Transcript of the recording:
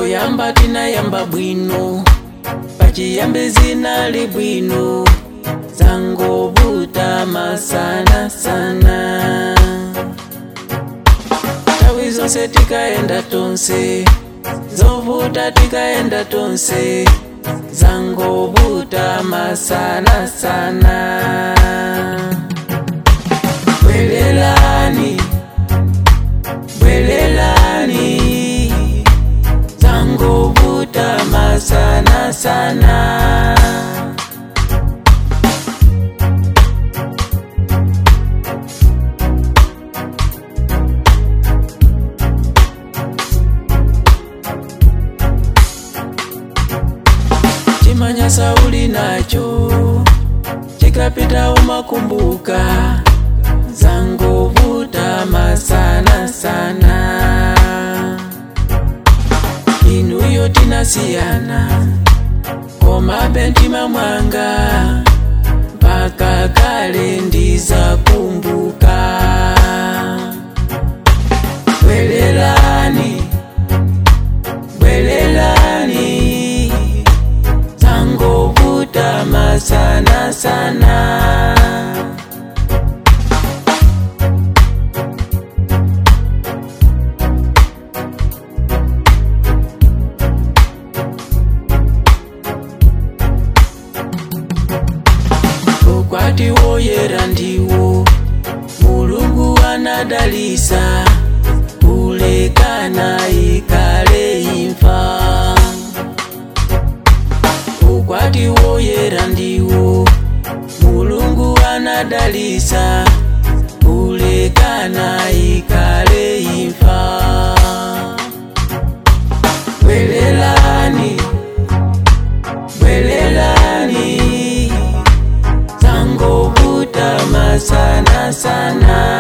poyamba tinayamba bwino pachiyambi zinali bwino zangovuta masana sana nthawi zonse tikaenda tonse zovuta tikaenda tonse zangovuta masana sana bwelelani bwelelani zangovuta masana sana chimanya sauli nacho chikapita umakumbuka zangovuta masana sana inuyo tinasiyana komabe mtima mwanga mpaka kale ndizakumbuka bwelelani bwelelani zangovuta masana sana ukwati woyera ndiwo mulungu anadalisa kulekana ikale imfa ukwati woyera ndiwo mulungu anadalisa kulekana ikale imfa bwelelani bwelelani zangovuta masana sana